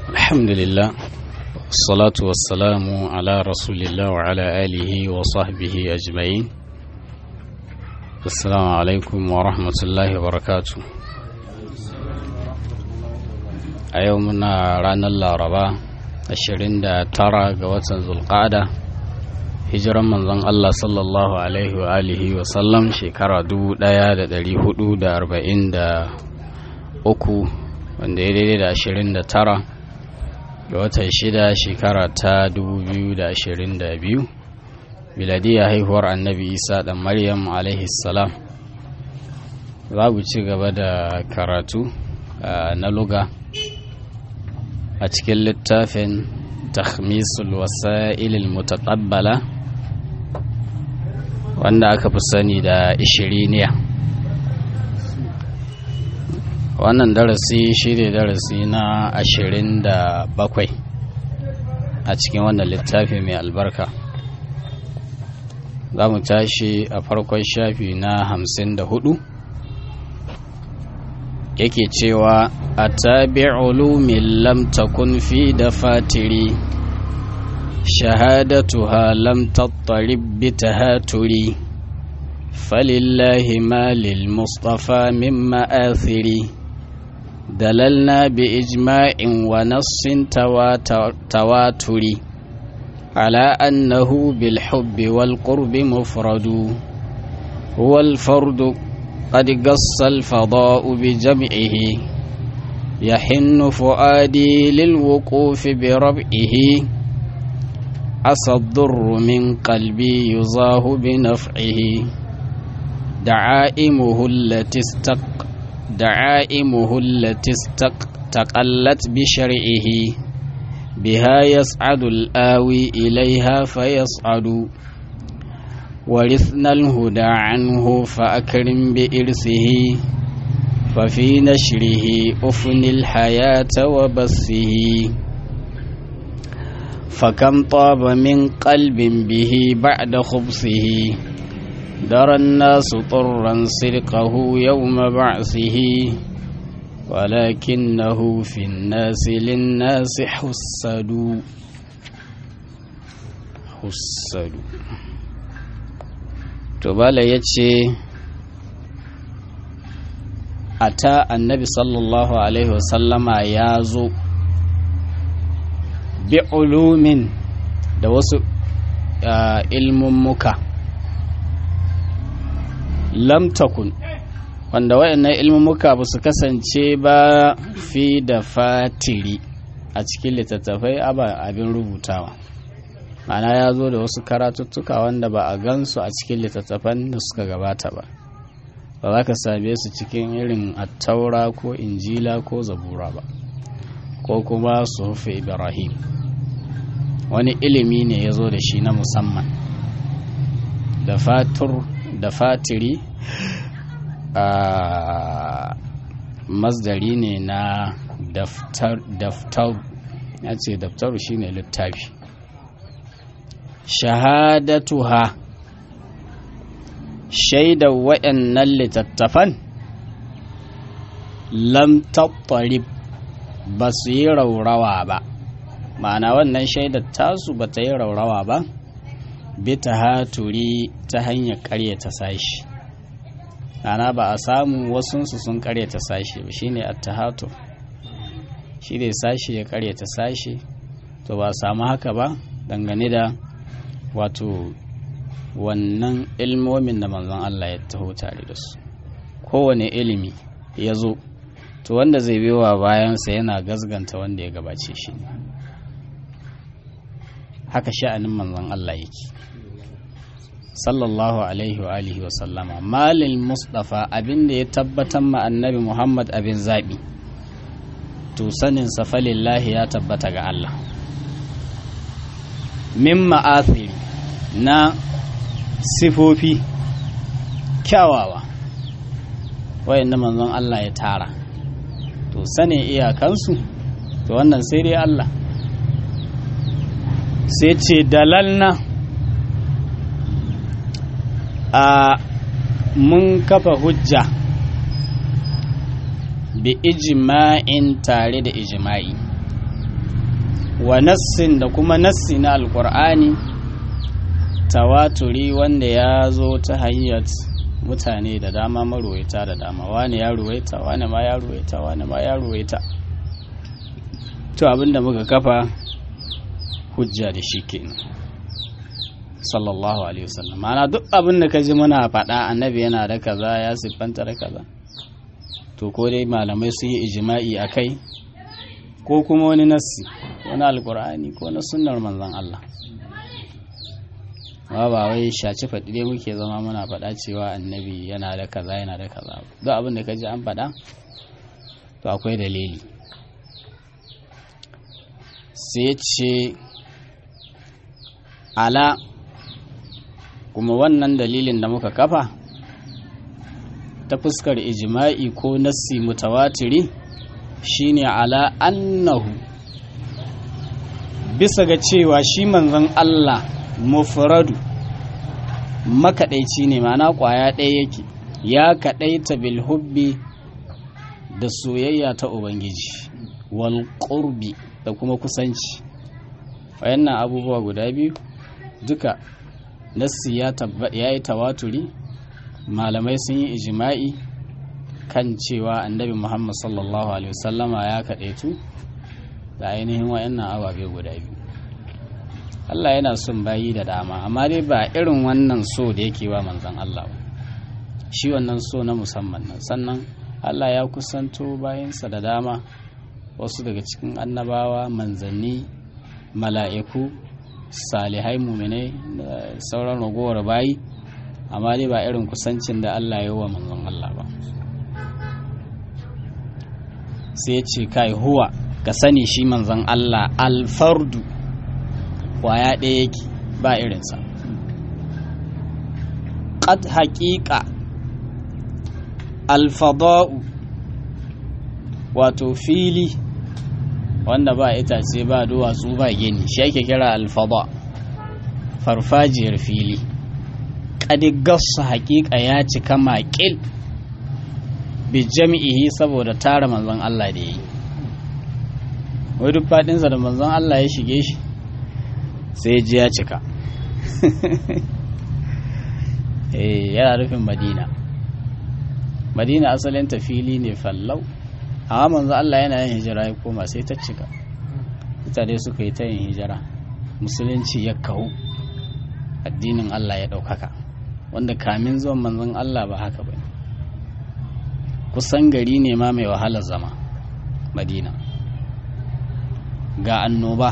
الحمد لله والصلاة والسلام على رسول الله وعلى آله وصحبه أجمعين السلام عليكم ورحمة الله وبركاته أيومنا رانا الlaraba 29 ga watan zulqa'ada hijiran manzon Allah sallallahu alaihi wa alihi wa sallam shekara 1443 wanda ya daidai da 29 ga watan shida shekara ta 2022 miladiya haihuwar annabi isa dan maryam alaihi salam za ku ci gaba da karatu na luga a cikin littafin takhmisul wasa'ilil mutaqabbala wanda aka fi sani da ishiriniya wannan darasi shi ne darasi na ashirin da bakwai a cikin wannan littafi mai albarka za mu tashi a farkon shafi na hamsin da hudu yake cewa a tabi ulumin lam takun fi da fatiri shahadatuha lam tattarib bi tahaturi falillahi ma lil mustafa min ma'athiri دللنا بإجماع ونص تواتر على أنه بالحب والقرب مفرد هو الفرد قد قص الفضاء بجمعه يحن فؤادي للوقوف بربعه عسى الضر من قلبي يزاه بنفعه دعائمه التي استق دعائمه التي استقلت بشرعه بها يسعد الآوي إليها فيصعد ورثنا الهدى عنه فأكرم بإرثه ففي نشره أفن الحياة وبثه فكم طاب من قلب به بعد خبثه درى الناس طرا سرقه يوم بعثه ولكنه في الناس للناس حسد حسد تبالا يتشي أتى النبي صلى الله عليه وسلم يازو بعلوم da wasu ilmummuka lam takun wanda waɗannan ilmumuka ba su kasance ba fi da fatiri a cikin littattafai abin rubutawa ma'ana ya zo da wasu karatuttuka wanda ba a gansu a cikin littattafan da suka gabata ba ba za ka same su cikin irin attaura ko injila ko zabura ba ko kuma sufi ibrahim wani ilimi ne ya zo da shi na musamman da fatur da fatiri a masdari ne na daftar ya ce daftaru shine littafi shahadatuha shaidar waɗannan littattafan lam tattarib ba su yi raurawa ba ma'ana wannan shaidar tasu ba ta yi raurawa ba bita haturi ta hanyar karyata sashi ana ba a samu wasunsu sun karyata sashi ba shine attahatu shi ne sashi ya karyata sashi to ba a samu haka ba dangane da wato wannan ilmomin da manzon Allah ya taho tare da su kowane ilimi ya zo to wanda zai biyowa bayansa yana gazganta wanda ya gabace shi haka sha'anin manzon Allah yake sallallahu alaihi wa alihi wa sallama malil mustafa abinda ya tabbatar ma annabi muhammad abin zaɓi to sanin safalillahi ya tabbata ga Allah min ma'athiri na sifofi kyawawa wayanda manzon Allah ya tara to sanin iyakansu to wannan sai dai Allah sai ce dalalna a mun kafa hujja bi ijma'in tare da ijma'i wa nassin da kuma nassi na alkur'ani tawaturi wanda ya zo ta hanyar mutane da dama maruwaita da dama wani ya ruwaita wani ma ya ruwaita wani ma ya ruwaita to abinda muka kafa hujja da shi kenan sallallahu alaihi wasallam ma'ana duk abin da ka ji muna faɗa annabi yana da kaza ya siffanta da kaza to ko dai malamai sun yi ijima'i a kai ko kuma wani nassi wani alkur'ani ko na sunnar manzon Allah ba ba wai shaci faɗi dai muke zama muna faɗa cewa annabi yana da kaza yana da kaza duk abin da ka ji an faɗa to akwai dalili sai ce ala kuma wannan dalilin da muka kafa ta fuskar ijima'i ko nassi mutawatiri shine ala annahu bisa ga cewa shi manzon Allah mufradu makaɗaici ne mana ƙwaya ɗaya yake ya kaɗaita bilhubbi da soyayya ta ubangiji wal ƙurbi da kuma kusanci wayannan abubuwa guda biyu duka nassi ya yi tawaturi malamai sun yi ijima'i kan cewa annabi muhammad sallallahu alaihi wasallama ya kaɗaitu da ainihin wayannan ababe guda biyu Allah yana son bayi da dama amma dai ba irin wannan so da yake wa manzon Allah ba shi wannan so na musamman nan sannan Allah ya kusanto bayansa da dama wasu daga cikin annabawa manzanni mala'iku salihai muminai da sauran ragowar bayi amma dai ba irin kusancin da Allah ya wa manzon Allah ba sai ya ce kai huwa ka sani shi manzon Allah alfardu kwaya ɗaya yake ba irinsa ƙad haƙiƙa alfada'u wato fili wanda ba itace ba duwatsu ba gini shi ake kira alfada farfajiyar fili ƙadigarsu haƙiƙa ya cika maƙil bi jami'ihi saboda tara manzon Allah da ya yi wai duk faɗinsa da manzon Allah ya shige shi sai ji ya cika eh yana rufin madina madina asalin fili ne fallau amma manzo Allah yana yin hijira ya koma sai ta cika mutane suka yi ta yin hijira musulunci ya kawo addinin Allah ya ɗaukaka wanda kamin zuwan manzon Allah ba haka ba kusan gari ne ma mai wahalar zama madina ga annoba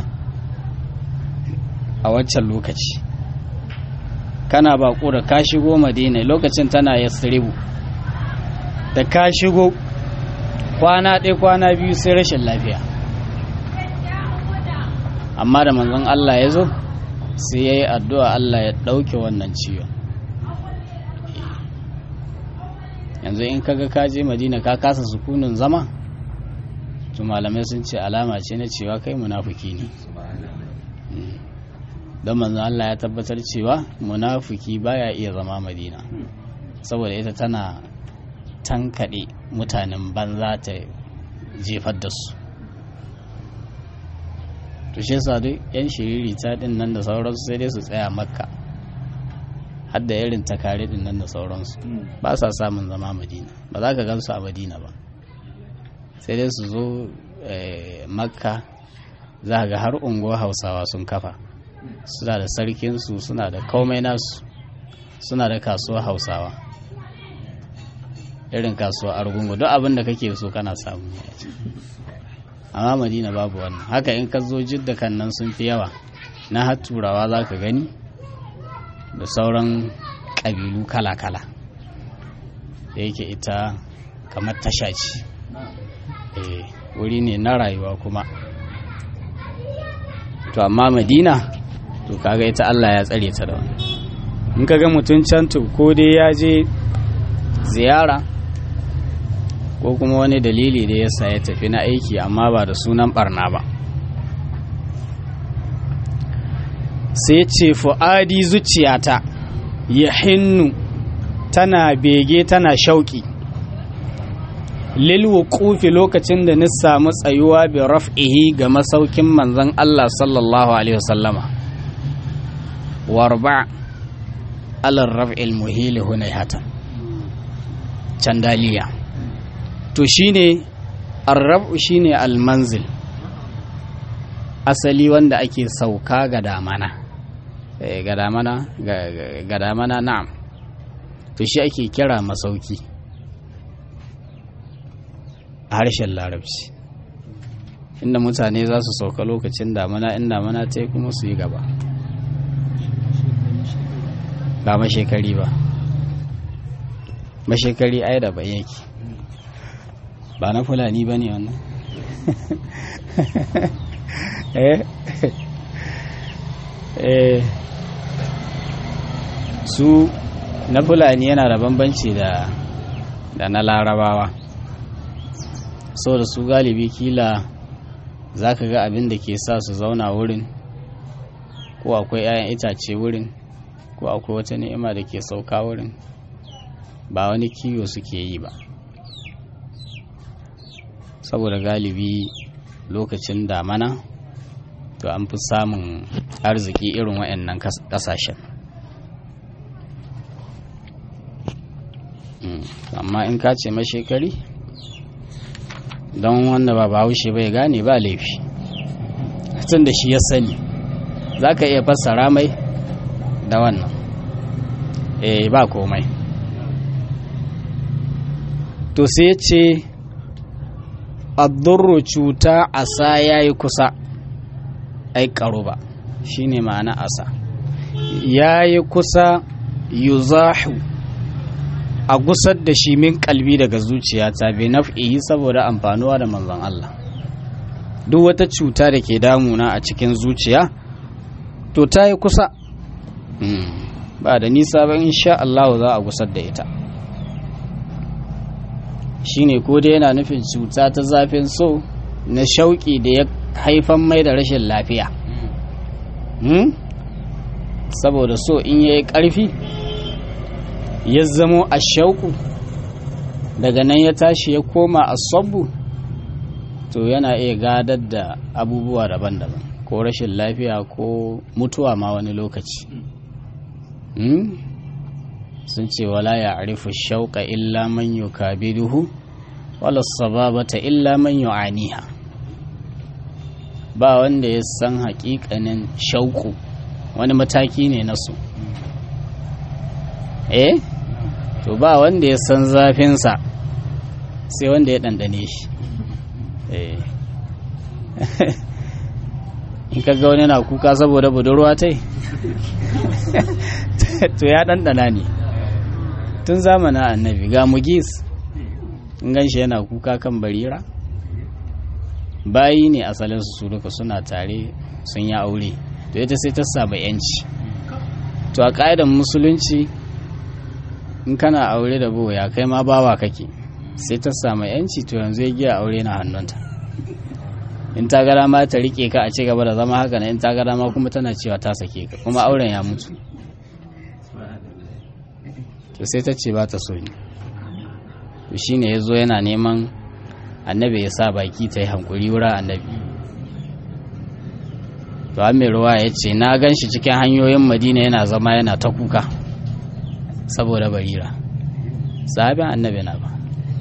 a waccan lokaci kana baƙo da ka shigo madina lokacin tana yasribu da ka shigo kwana ɗaya kwana biyu sai rashin lafiya amma da manzon Allah ya zo sai ya yi addu'a Allah ya ɗauke wannan ciwon yanzu in kaga ka je madina ka kasa sukunin zama to malamai sun ce alama ce na cewa kai munafuki ne don manzon Allah ya tabbatar cewa munafuki baya iya zama madina saboda ita tana tankaɗe mutanen banza ta jefar da su to shi yasa duk yan shiriri ta din nan da sauransu sai dai su tsaya makka har da irin takare din nan da sauransu ba sa samun zama madina ba za ka gansu a madina ba sai dai su zo makka za ga har unguwar hausawa sun kafa suna da sarkinsu suna da komai nasu suna da kasuwar hausawa irin kasuwa argungu duk abin da kake so kana samu amma madina babu wannan haka in ka zo jidda kan nan sun fi yawa na har turawa za ka gani da sauran ƙabilu kala-kala da yake ita kamar tasha ce wuri ne na rayuwa kuma to amma madina to kaga ita allah ya tsare ta da wani in ka ga mutum can ko dai ya je ziyara ko kuma wani dalili da ya sa ya tafi na aiki amma ba da sunan barna ba sai ce fu'adi zuciyata ya hinnu tana bege tana shauƙi lil wuqufi lokacin da ni samu tsayuwa bi raf'ihi ga masaukin manzon Allah sallallahu alaihi wasallama warba ala raf'il muhili hunayhatan candaliya to shine arrabu shine almanzil asali wanda ake sauka ga damana ga damana ga damana na'am to shi ake kira masauki a harshen larabci inda mutane za su sauka lokacin damana in damana ta yi kuma su yi gaba ba mashekari ba mashekari ai da bai yake ba na fulani ba ne wannan eh eh su na fulani yana da bambanci da da na larabawa so da su galibi kila za ka ga abin da ke sa su zauna wurin ko akwai 'ya'yan itace wurin ko akwai wata ni'ima da ke sauka wurin ba wani kiwo suke yi ba saboda galibi lokacin damana to an fi samun arziki irin waɗannan ƙasashen amma in ka ce mashekari don wanda ba bahaushe bai gane ba laifi tun da shi ya sani za ka iya fassara mai da wannan eh ba komai to sai ce addurru cuta asa ya yi kusa ai karo ba shi ne ma'ana asa ya yi kusa yuzahu a gusar da shi min kalbi daga zuciyata bai naf'ihi saboda amfanuwa da manzon Allah duk wata cuta da ke damuna a cikin zuciya to ta yi kusa ba da nisa ba insha Allah za a gusar da ita shine ko dai yana nufin cuta ta zafin so na shauƙi da ya haifan mai da rashin lafiya saboda so in yayi ƙarfi ya zamo a shauku daga nan ya tashi ya koma a sabbu to yana iya gadar da abubuwa daban-daban ko rashin lafiya ko mutuwa ma wani lokaci sun ce wala ya arifu shauƙa illa man yukabiduhu wala sababata illa man yu'aniha ba wanda ya san haƙiƙanin shauƙu wani mataki ne na su eh to ba wanda ya san zafinsa sai wanda ya ɗanɗane shi eh in kaga wani na kuka saboda budurwa tai to ya ɗanɗana ne tun zamanin annabi ga mugis in ganshi yana kuka kan barira bayi ne asalin su duka suna tare sun yi aure to ita sai ta samu yanci to a ƙa'idar musulunci in kana aure da boya kai ma bawa kake sai ta samu yanci to yanzu ya giya aure na hannunta in ta gara ma ta rike ka a ci gaba da zama haka na in ta gara ma kuma tana cewa ta sake ka kuma auren ya mutu to sai ta ce ba ta so ne to shine ya zo yana neman annabi ya sa baki ta yi hankuri wurin annabi to mai ruwa ya ce na gan shi cikin hanyoyin madina yana zama yana ta kuka saboda barira sahabin annabi na ba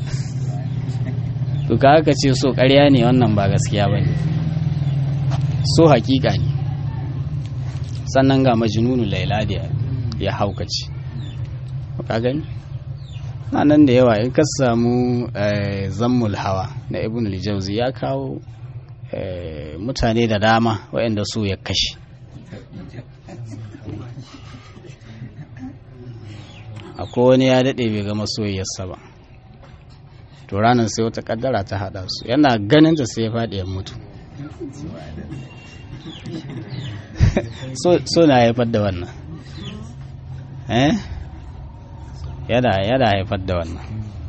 to ka haka ce so ƙarya ne wannan ba gaskiya ba ne so hakika ne sannan ga majnunu laila da ya haukace ka gani nan da yawa in ka samu zammul hawa na ibn al-jawzi ya kawo mutane da dama waɗanda su ya kashe akwai wani ya daɗe bai gama soyayyarsa ba to ranar sai wata kaddara ta haɗa su yana ganin da sai ya faɗi ya mutu so na haifar da wannan eh yana yana haifar da wannan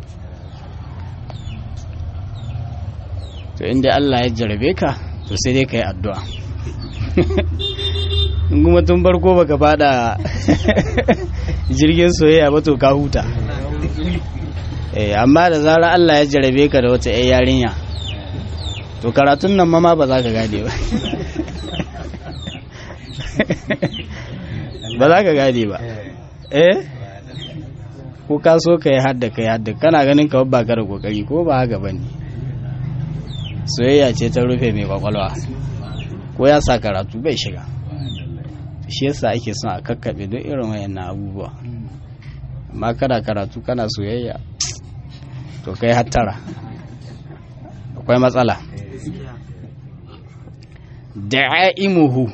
to inda Allah ya jarabe ka to sai dai ka yi addu'a in kuma tun farko baka fada jirgin soyayya ba to ka huta eh amma da zarar Allah ya jarabe ka da wata 'yan yarinya to karatun nan ma ba za ka gane ba ba za ka gane ba eh ko ka so ka yi hadda ka yi hadda kana ganin ka ba ka da kokari ko ba haka bane soyayya ce ta rufe mai kwakwalwa ko ya sa karatu bai shiga shi yasa ake son a kakkaɓe don irin wayannan abubuwa amma kana karatu kana soyayya to kai hattara akwai matsala da'imuhu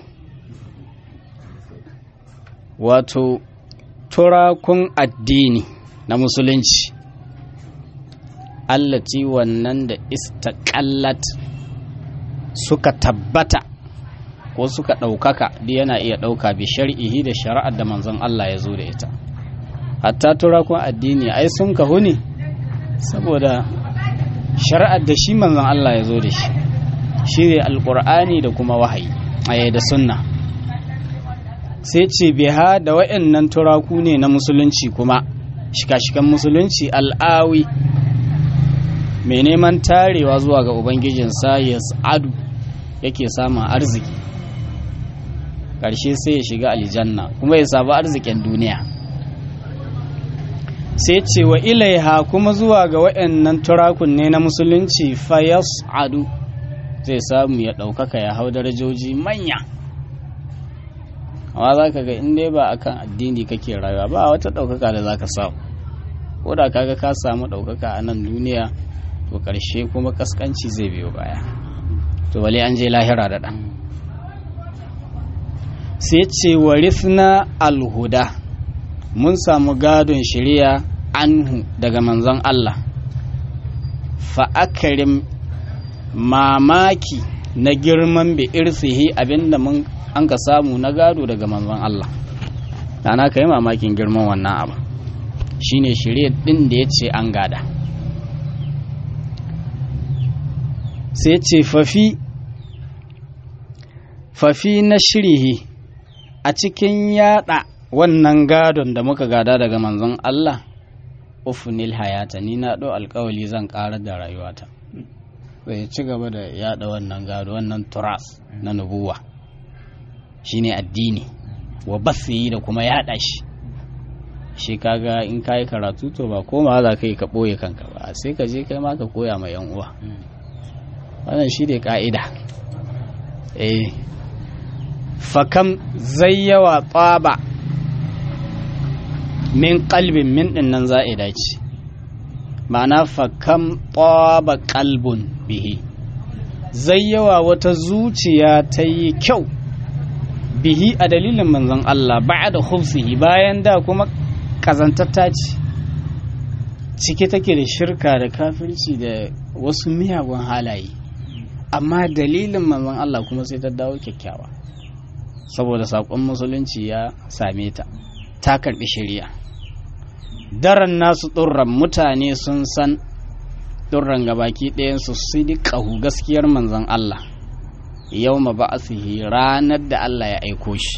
wato turakun addini na musulunci allati wannan da istaƙallat suka tabbata ko suka ɗaukaka duk yana iya ɗauka bi shari'ihi da shari'ar da manzon Allah ya zo da ita hatta turakun addini ai sun kahu ne saboda shari'ar da shi manzon Allah ya zo da shi shi ne alƙur'ani da kuma wahayi a da sunna sai ce biha da waɗannan turaku ne na musulunci kuma shika-shikan musulunci al'awi mai neman tarewa zuwa ga ubangijinsa ya sa'adu yake samun arziki ƙarshe sai ya shiga aljanna kuma ya sabu arzikin duniya sai ce wa ilaiha kuma zuwa ga waɗannan turakun ne na musulunci fa adu zai samu ya ɗaukaka ya hau darajoji manya amma za ka ga inda ba akan addini kake rayuwa ba wata ɗaukaka da za ka samu ko da kaga ka samu ɗaukaka a nan duniya to ƙarshe kuma ƙasƙanci zai biyo baya to wale an je lahira da ɗan sai ce warithna alhuda mun samu gadon shari'a anhu daga manzon Allah fa'akarim mamaki na girman bi irsihi abinda mun an ka samu na gado daga manzon Allah dana ka yi mamakin girman wannan abu shine shirye din da ya ce an gada sai ce fafi fafi na shirihi a cikin yada wannan gadon da muka gada daga manzon Allah ufunil hayata ni na ɗo alkawali zan ƙarar da rayuwata zai ci gaba da yada wannan gado wannan turas na nubuwa shine addini wa basiyi da kuma yada shi shi kaga in ka yi karatu to ba koma za ka yi ka ɓoye kanka ba sai ka je kai ma ka koya ma yan uwa wannan shi ne ka'ida eh fakam zai yawa tsaba min kalbin min ɗin nan za'ida ce ma'ana fakam tsaba kalbun bihi zai yawa wata zuciya ta yi kyau bihi a dalilin manzon Allah ba da hufsihi bayan da kuma kazantatta ce cike take da shirka da kafirci da wasu miyagun halaye amma dalilin manzon Allah kuma sai ta dawo kyakkyawa saboda saƙon musulunci ya same ta ta karɓi shari'a daren nasu ɗurran mutane sun san ɗurran gabaki ɗayansu su ƙahu gaskiyar manzon Allah yau ma ba'athihi ranar da Allah ya aiko shi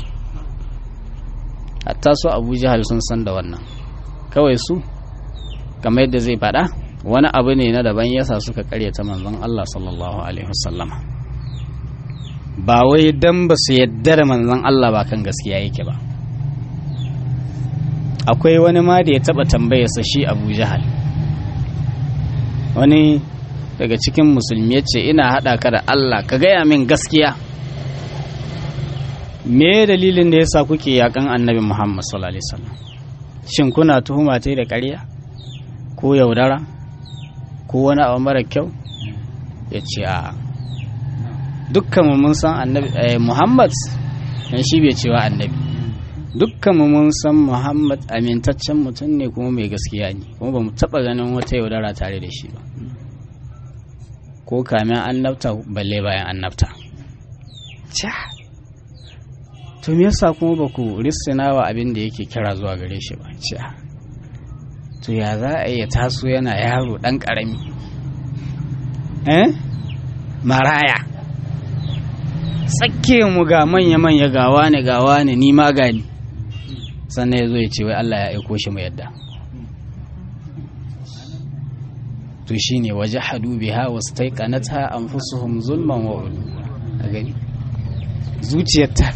hatta su abu jihar sun san da wannan kawai su kamar yadda zai faɗa wani abu ne na daban yasa suka karyata manzon Allah sallallahu alaihi wasallama ba wai dan ba su yadda da manzon Allah ba kan gaskiya yake ba akwai wani ma da ya taɓa tambayarsa shi abu jihar wani daga cikin musulmi ya ce ina haɗa ka da Allah ka gaya min gaskiya me dalilin da yasa kuke yakan annabi Muhammad sallallahu alaihi wasallam shin kuna tuhuma ta da ƙarya ko yaudara ko wani abu mara kyau ya ce a dukkan mun san annabi Muhammad dan shi bai cewa annabi dukkan mun san Muhammad amintaccen mutum ne kuma mai gaskiya ne kuma ba mu taɓa ganin wata yaudara tare da shi ba ko kamin annabta balle bayan annabta to me yasa kuma ba ku rissina wa abin da yake kira zuwa gare shi ba ce to ya za a iya taso yana yaro dan karami eh maraya tsakke mu ga manya-manya gawa ne gawa ne ni ma gani sannan ya zo ya ce wai Allah ya aiko shi mu yadda to shine waje hadu biha wasu taikanata an fusuhum zulman wa ulu a gani zuciyarta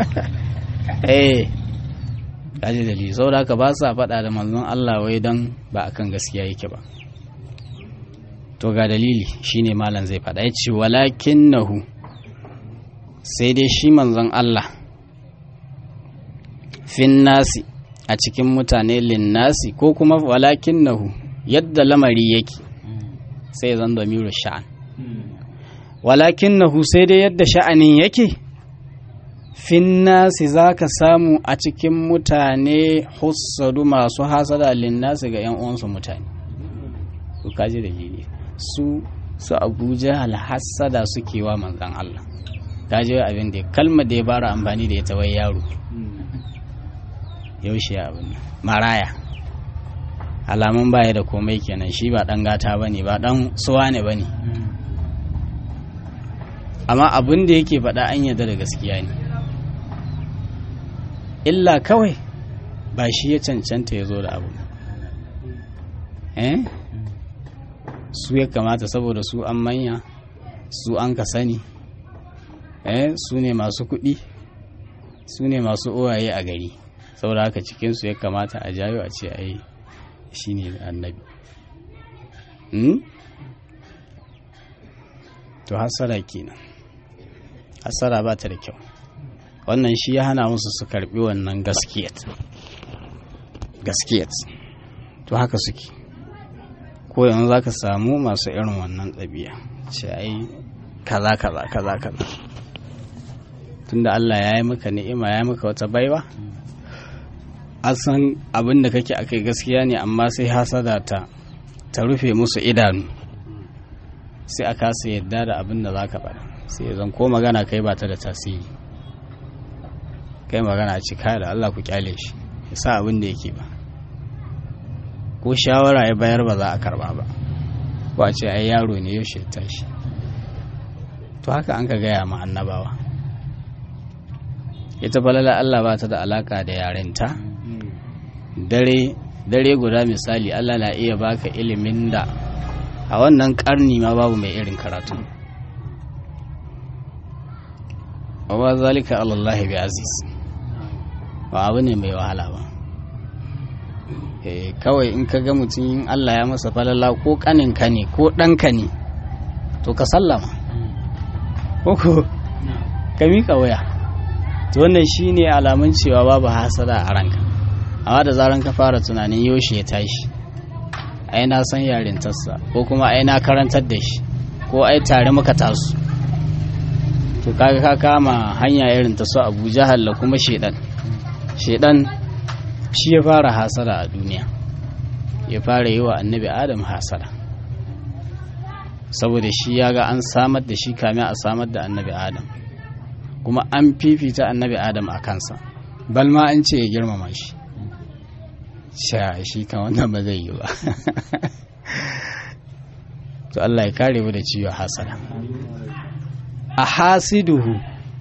eh kaji dalili saboda haka ba sa faɗa da manzon Allah wai don ba akan gaskiya yake ba to ga dalili shine malam zai faɗa ya ce walakinnahu sai dai shi manzon Allah fin nasi a cikin mutane linnasi ko kuma walakinnahu yadda lamari yake sai zan damiru sha'an walakinnahu sai dai yadda sha'anin yake finnasi za ka samu a cikin mutane hussadu masu hasada linnasi ga 'yan uwansu mutane su kaji da jini su su abuja alhassada suke wa manzan Allah kaji abin da kalmar da ya bara amfani da ita wai yaro yaushe abin maraya alamun baya da komai kenan shi ba dan gata bane ba dan suwa ne bane amma abin da yake faɗa an yarda da gaskiya ne illa kawai ba shi ya cancanta ya zo da abu eh su ya kamata saboda su an manya su an ka sani eh su ne masu kuɗi su ne masu uwaye a gari saboda haka cikinsu ya kamata a jayo a ce ai shi ne annabi to hasara kenan hasara ba ta da kyau wannan shi ya hana musu su karbi wannan gaskiyat gaskiyat to haka suke ko yanzu za ka samu masu irin wannan ɗabi'a ce ai kaza kaza kaza kaza tunda Allah ya yi maka ni'ima ya yi maka wata baiwa an san abin da kake akai gaskiya ne amma sai hasada ta ta rufe musu idanu sai a kasa yadda da abin da za ka faɗa sai zan ko magana kai ba ta da tasiri kai magana ci kaya da Allah ku kyale shi ya sa abin da yake ba ko shawara ya bayar ba za a karba ba ko a ce ai yaro ne yaushe ya tashi to haka an ka gaya ma annabawa ita falala Allah ba ta da alaka da yarinta dare dare guda misali Allah na iya baka ilimin da a wannan karni ma babu mai irin karatu wa zalika alallahi bi aziz ba abu ne mai wahala ba kawai in ka ga mutum Allah ya masa falala ko kaninka ne ko ɗanka ne to ka sallama ko ka miƙa waya to wannan shine alamun cewa babu hasada a ranka amma da zaran ka fara tunanin yaushe ya tashi ai na san yarintarsa ko kuma ai na karantar da shi ko ai tare muka tasu to kaga ka kama hanya irin ta su abu jahal da kuma shedan shedan shi ya fara hasada a duniya ya fara yi wa annabi adam hasada saboda shi ya ga an samar da shi kamin a samar da annabi adam kuma an fifita annabi adam a kansa balma an ce ya girmama shi sha shi kan wannan ba zai yi ba to Allah ya kare mu da ciwo hasada a hasiduhu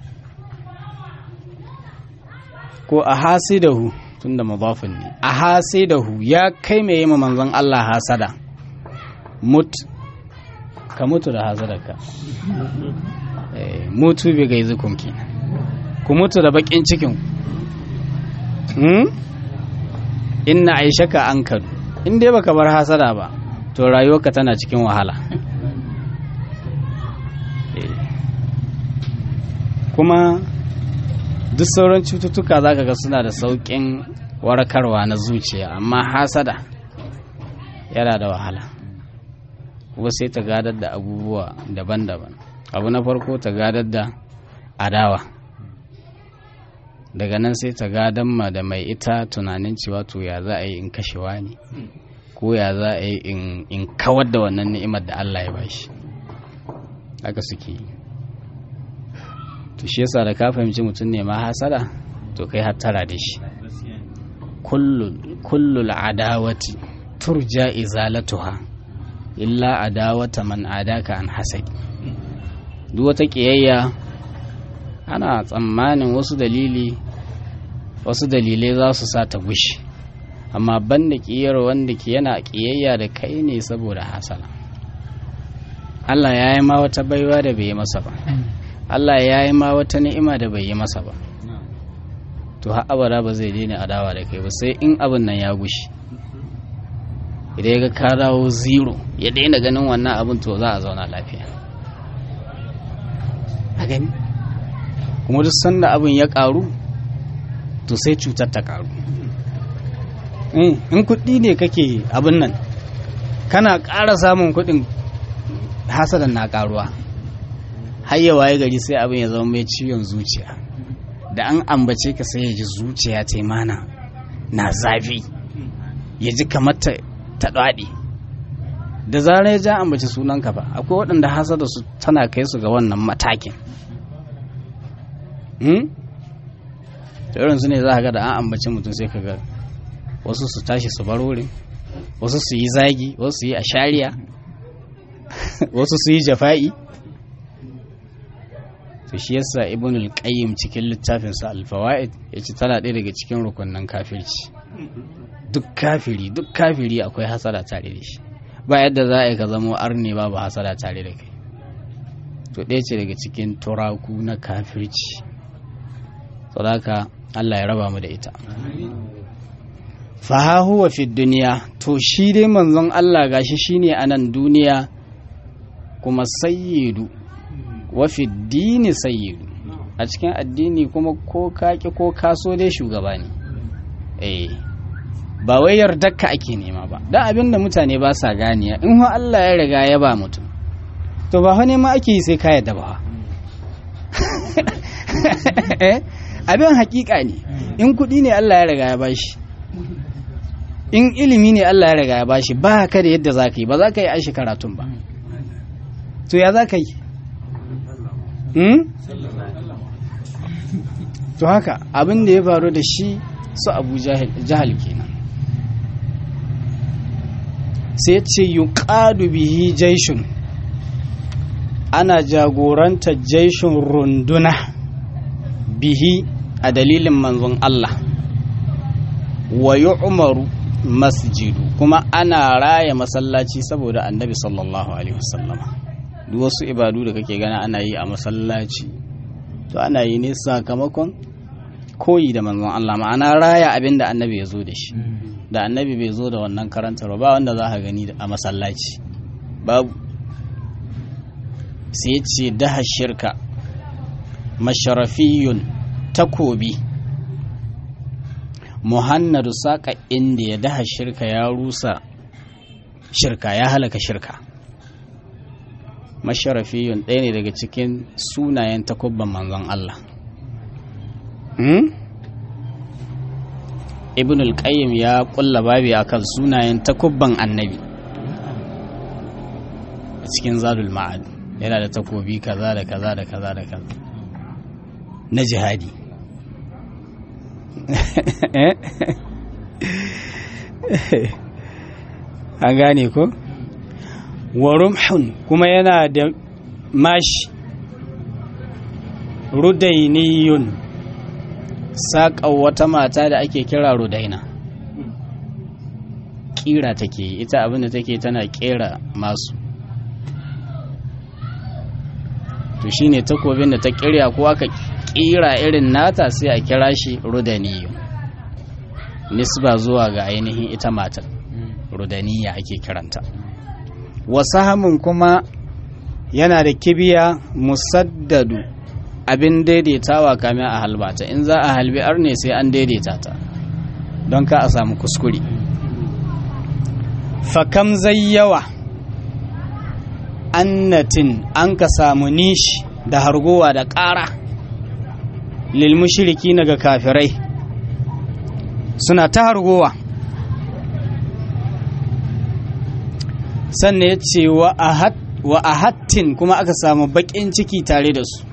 ko a hasidahu tunda mudafin ne a hasidahu ya kai mai yima manzon Allah hasada mut ka mutu da hasadarka mutu bi gaizukum kenan ku mutu da bakin cikin hmm? inna aishaka an kadu in dai baka bar hasada ba to rayuwarka tana cikin wahala kuma duk sauran cututtuka za ka ga suna da sauƙin warkarwa na zuciya amma hasada yana da wahala kuma sai ta gadar da abubuwa daban-daban abu na farko ta gadar da adawa daga nan sai ta gadar ma da mai ita tunanin cewa to ya za a yi in kashewa ne ko ya za a yi in kawar da wannan ni'imar da Allah ya bashi haka suke yi to shi yasa da ka fahimci mutum ne ma hasada to kai hattara da shi kullul adawati turja izalatuha illa adawata man adaka an hasadi duk wata kiyayya ana tsammanin wasu dalili wasu dalilai za su sa ta gushi amma banda kiyar wanda ke yana kiyayya da kai ne saboda hasala Allah ya yi ma wata baiwa da bai yi masa ba Allah ya yi ma wata ni'ima da bai yi masa ba to har abada ba zai daina adawa da kai ba sai in abin nan ya gushi idan ya ga ka dawo zero ya daina ganin wannan abin to za a zauna lafiya a gani kuma duk sanda abin ya karu to sai cutar ta karu in kuɗi ne kake abin nan kana ƙara samun kuɗin hasadan na karuwa har ya waye gari sai abin ya zama mai ciwon zuciya da an ambace ka sai ya ji zuciya ta mana na zafi ya ji kamar ta ɗaɗe da zarar ya ja ambaci sunanka ba akwai waɗanda hasada su tana kai su ga wannan matakin da irin su ne za ga da an ambaci mutum sai ka ga wasu su tashi su bar wurin wasu su yi zagi wasu su yi ashariya wasu su yi jafa'i to shi yasa ibn al-qayyim cikin littafin sa al-fawaid yace tana ɗaya daga cikin rukunnan kafirci duk kafiri duk kafiri akwai hasada tare da shi ba yadda za a yi ka zamo arne babu hasada tare da kai to ɗaya ce daga cikin turaku na kafirci saboda Allah ya raba mu da ita fa huwa fi duniya to shi dai manzon Allah gashi shine a nan duniya kuma sayyidu wa fi dini sayyidu a cikin addini kuma ko kaki ko kaso dai shugaba ne eh ba wai yardarka ake nema ba dan abin da mutane ba sa ganiya in ha Allah ya riga ya ba mutum to ba ne ma ake yi sai ka yadda ba abin hakika ne in kuɗi ne Allah ya riga ya bashi in ilimi ne Allah ya riga ya bashi ba ka da yadda za ka yi ba za ka yi aishi karatun ba to ya za ka yi to haka abin da ya faru da shi su abu jahal kenan sai ce yi bihi jaishun ana jagoranta jaishun runduna bihi a dalilin manzon Allah wa umaru masjidu kuma ana raya masallaci saboda annabi sallallahu alaihi wasallama duk wasu ibadu da kake gana ana yi a masallaci to ana yi ne sakamakon koyi da manzon Allah ma'ana raya abin da annabi ya zo da shi da annabi bai zo da wannan karantarwa ba wanda za ka gani a masallaci babu sai ce daha shirka masharafiyun takobi muhannadu saƙa inda ya daha shirka ya rusa shirka ya halaka shirka masharafiyun ɗaya ne daga cikin sunayen takubban manzon Allah ibn al-qayyim ya kulla babi akan sunayen takubban annabi a cikin zadul ma'ad yana da takobi kaza da kaza da kaza da kaza na jihadi an gane ko wa rumhun kuma yana da mashi rudainiyun saƙa wata mata da ake kira rudaina ƙira take ita abinda take tana ƙera masu to shine takobin da ta ƙirya ko aka ƙira irin nata sai a kira shi rudaniyu nisba zuwa ga ainihin ita matar rudaniya ake kiranta wasu hamun kuma yana da kibiya musaddadu abin daidaitawa kamin a halbata in za a halbi ar ne sai an daidaita ta don ka a samu kuskure fakam zai yawa annatin an ka samu nishi da hargowa da ƙara lilmushiriki na ga kafirai suna ta hargowa sannan ya ce wa a hattin kuma aka samu baƙin ciki tare da su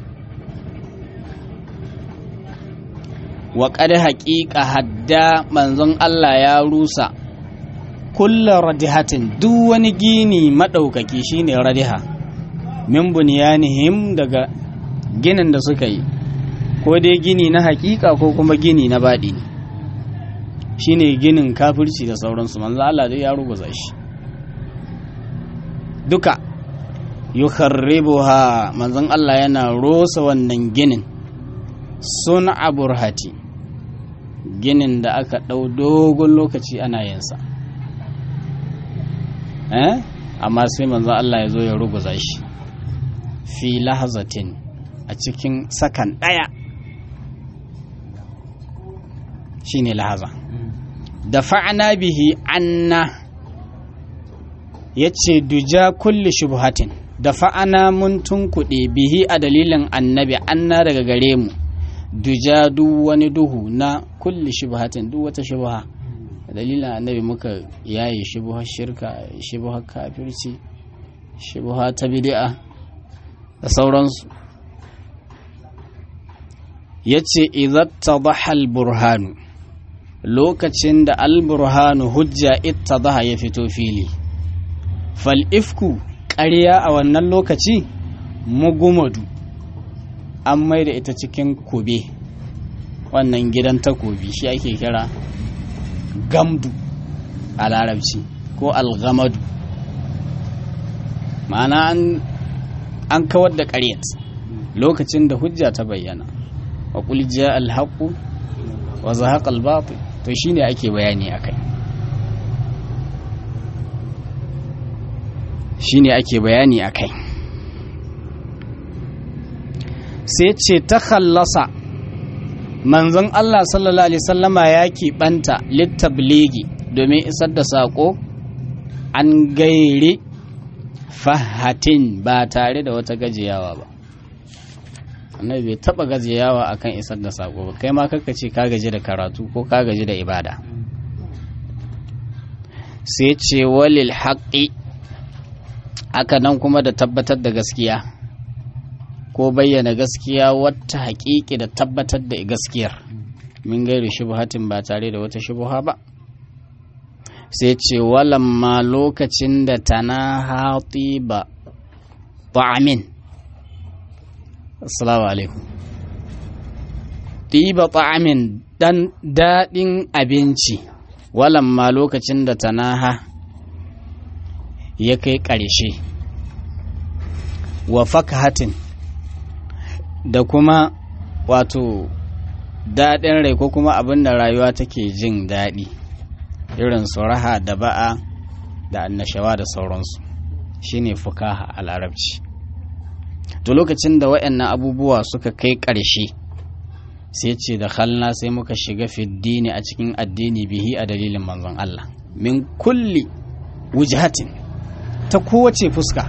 wa ƙada haƙiƙa hadda manzon Allah ya rusa kulla radihatin duk wani gini maɗaukaki shine radiha min bunyanihim daga ginin da suka yi ko dai gini na haƙiƙa ko kuma gini na baɗi shine ginin kafirci da sauransu manzon Allah dai ya ruguza shi duka yukharribuha manzon Allah yana rosa wannan ginin sun aburhati ginin da aka ɗau dogon lokaci ana yinsa eh amma sai manzon Allah ya zo ya ruguza shi fi lahazatin a cikin sakan ɗaya shine lahaza da fa'ana bihi anna ya ce duja kulli shubhatin da fa'ana mun tunkuɗe bihi a dalilin annabi anna daga gare mu duja duk wani duhu na kulli shubhatin duk wata shubha dalilin annabi muka yaye shubhar shirka shubhar kafirci shubha ta bid'a da sauransu ya ce izattadaha al-burhanu lokacin da al-burhanu hujja ittadaha ya fito fili fal ifku ƙarya a wannan lokaci mugumadu an mai da ita cikin kube wannan gidan takobi shi ake kira gamdu a larabci ko algamadu ma'ana an kawar da ƙaryat lokacin da hujja ta bayyana wa qul jaa al-haqqu wa zahaqa al-batil to shine ake bayani akai shine ake bayani akai sai ce ta khallasa manzon Allah sallallahu alaihi wasallama ya keɓanta littabligi domin isar da saƙo an gairi fahatin ba tare da wata gajiyawa ba annabi bai taba gajiyawa akan isar da sako ba kai ma kaka ce ka gaji da karatu ko ka gaji da ibada sai ce walil haqqi aka nan kuma da tabbatar da gaskiya ko bayyana gaskiya wata haƙiƙi da tabbatar da gaskiyar min gairi shubhatin ba tare da wata shubha ba sai ce walamma lokacin da tana hati ba ta'amin assalamu alaikum ɗiba ta'amin dan daɗin abinci walamma lokacin da tanaha ya kai ƙarshe wa fakahatin da kuma wato daɗin rai ko kuma abin da rayuwa take jin daɗi irin su raha da ba'a da annashawa da sauransu shine fukaha a larabci to lokacin da waɗannan abubuwa suka kai ƙarshe sai ce da halna sai muka shiga fiddini a cikin addini bihi a dalilin manzon Allah min kulli wujhatin ta kowace fuska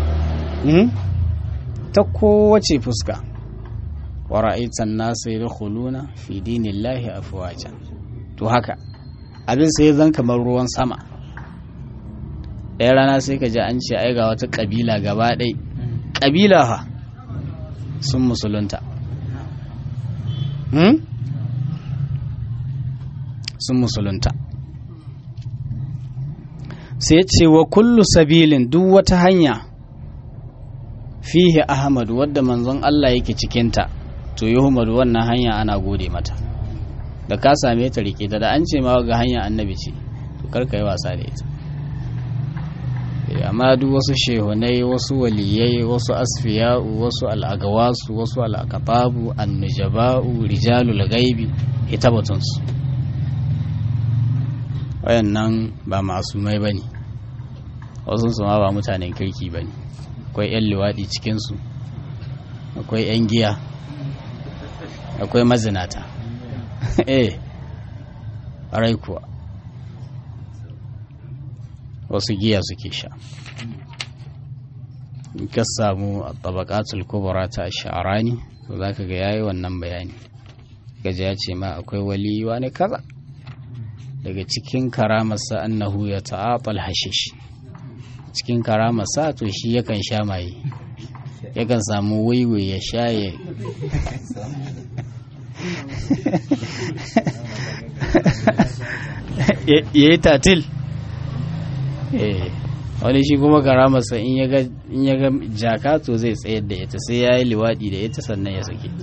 ta kowace fuska wa ra'aitan nasu yadkhuluna fi dinillahi afwajan to haka abin sai zan kamar ruwan sama ɗaya rana sai ka ji an ce ai ga wata ƙabila gaba ɗai ƙabila ha sun musulunta sun musulunta sai ce wa kullu sabilin duk wata hanya fihi ahmad wadda manzon Allah yake cikinta to yuhmadu wannan hanya ana gode mata da ka same ta rike ta da an ce ma ga hanya annabi ce to karka yi wasa da ita amma duk wasu shehunai wasu waliyai wasu asfiya'u wasu al'agawasu wasu al'akatabu annujaba'u rijalul gaibi ita batunsu wayannan ba masumai ba ne wasu su ma ba mutanen kirki ba ne akwai 'yan liwaɗi cikinsu akwai 'yan giya akwai mazinata eh rai kuwa wasu giya suke sha in ka samu a tabakatul kubra ta sha'arani to za ka ga yayi wannan bayani gaji ya ce ma akwai wali wani kaza daga cikin karamarsa annahu ya ta'atal hashish cikin karamarsa to shi yakan sha maye yakan samu waiwai ya sha ya ya yi tatil wani shi kuma karamarsa in ya ga jaka to zai tsayar da ita sai ya yi liwaɗi da ita sannan ya sake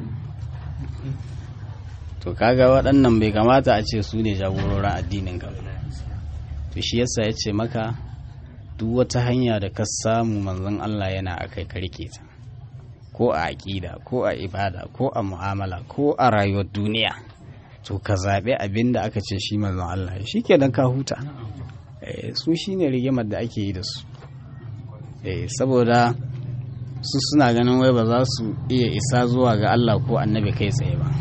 to kaga waɗannan bai kamata a ce su ne jagororin addinin ka to shi yasa ya ce maka duk wata hanya da ka samu manzon Allah yana akai karke ta ko a aƙida ko a ibada ko a mu'amala ko a rayuwar duniya to ka zaɓi abin da aka ce shi manzon Allah shi ke ka huta su shi ne rigimar da ake yi da su saboda su suna ganin wai ba za su iya isa zuwa ga Allah ko annabi kai tsaye ba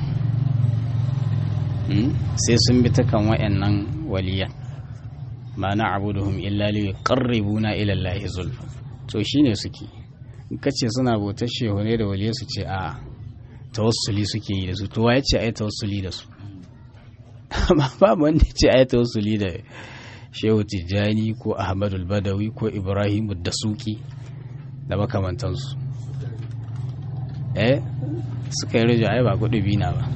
sai sun bi ta kan wayannan waliyan ma na abuduhum illa li yuqarribuna ila Allah zulfa to shine suke in kace suna bautar shehu ne da waliyai su ce a tawassuli suke yi da su to waye ce ai tawassuli da su amma babu wanda ce ai tawassuli da shehu tijjani ko ahmadul badawi ko ibrahim da suki da makamantansu eh suka yi rajo ai ba kudu bina ba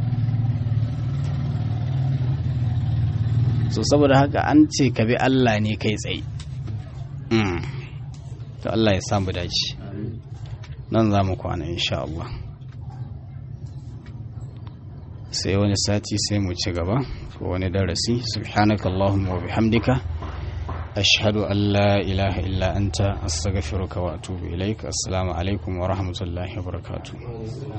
so saboda haka an ce ka bi Allah ne kai tsaye to Allah ya samu dace nan za mu kwana insha Allah sai wani sati sai mu ci gaba ko wani darasi subhanakallahumma wa bihamdika ashhadu an la ilaha illa anta astaghfiruka wa atubu ilaik assalamu alaikum wa rahmatullahi wa barakatuh